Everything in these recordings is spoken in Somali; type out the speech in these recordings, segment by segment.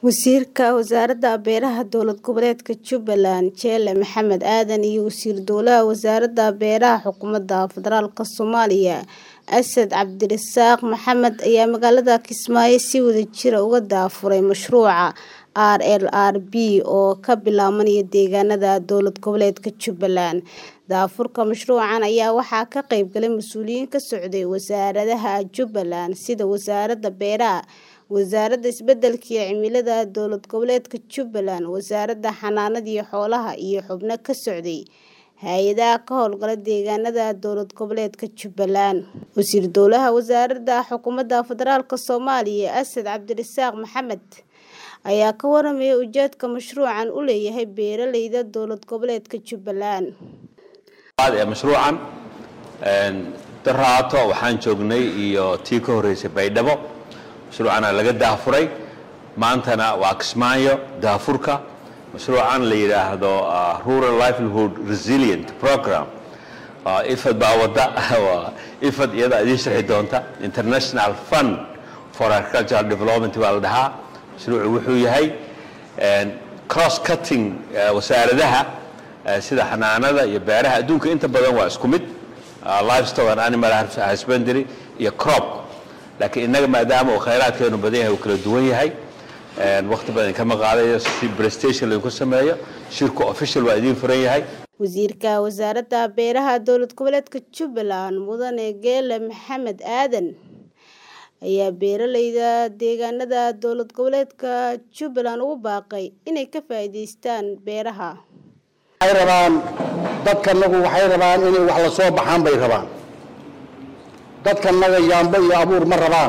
Wasiirka Wasaaradda Beeraha Dowlad Goboleedka Jubbaland Jelle Maxamed Aadan iyo Wasiir Dowlaha Wasaaradda Beeraha Xukuumadda Federaalka Soomaaliya Asad Cabdirasaaq Maxamed ayaa magaalada Kismaayo si wadajir ah uga daafuray mashruuca RLRB oo ka bilaabmaya deegaanada dowlad goboleedka Jubbaland. Daafurka mashruucan ayaa waxaa ka qayb galay mas'uuliyiin ka socday wasaaradaha Jubbaland sida Wasaaradda Beeraha, Wasaaradda Isbeddelka iyo Cimilada Dowlad Goboleedka Jubbaland, Wasaaradda Xanaanada Xoolaha iyo xubno ka socday hay'adaha ka howlgala deegaanada dowlad goboleedka Jubbaland. Wasiir Dowlaha Wasaaradda Xukuumadda Federaalka Soomaaliya Asad Cabdirasaaq Maxamed ayaa ka warramay ujeedka mashruucan u leeyahay beeralayda dowlad goboleedka Jubbaland. ee mashruucan daraato waxaan joognay iyo tii ka horeysay baydhabo mashruucana laga daafuray maantana waa kismaayo daafurka mashruucan la yidhaahdo rural livelihood resilient program ifad baa wada ifad iyada idiin sharxi doonta international fund for agricultural development baa la dhahaa mashruucu wuxuu yahay cross cutting wasaaradaha sida xanaanada iyo beeraha adduunka inta badan waa isku mid livestock and animal husbandry iyo crop laakiin innaga maadaama uu khayraadkeenu badan yahay uu kala duwan yahay waqti badan kama qaadayo si prestation laydinku sameeyo shirku official waa idiin furan yahay wasiirka wasaaradda beeraha dowlad goboleedka Jubbaland mudane Geele Maxamed Aadan ayaa beeralayda deegaanada dowlad goboleedka Jubbaland ugu baaqay inay ka faa'iideystaan beeraha waxay rabaan dadkanagu waxay rabaan inay wax la soo baxaan bay rabaan dadkanaga yaambo iyo abuur ma rabaan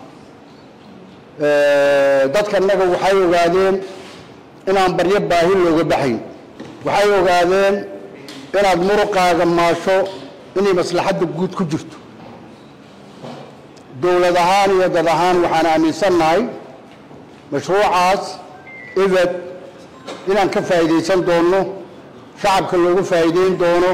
dadkanaga waxay ogaadeen inaan baryo baahi looga baxayn waxay ogaadeen inaad muruqaaga maasho inay maslaxadda guud ku jirto dowlad ahaan iyo dad ahaan waxaan aaminsannahay mashruucaas ibad inaan ka faa'iidaysan doonno shacabka loogu faa'iideyn doono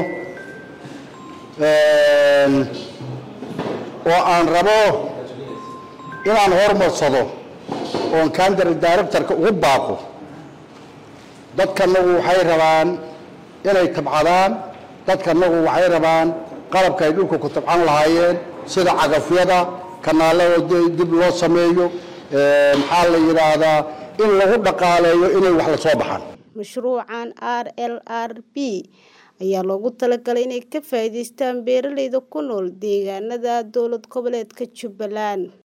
oo aan rabo inaan hormarsado oon kandar directorka ugu baaqo dadkanagu waxay rabaan inay tabcadaan dadkanagu waxay rabaan qalabka ay dhulka ku tabcan lahaayeen sida cagafyada kanaalada dib loo sameeyo maxaa la yidhaahdaa in lagu dhaqaaleeyo inay wax la soo baxaan mashruucan RLRB ayaa loogu talagalay inay ka faa'iideystaan beeralayda ku nool deegaanada dowlad goboleedka Jubbaland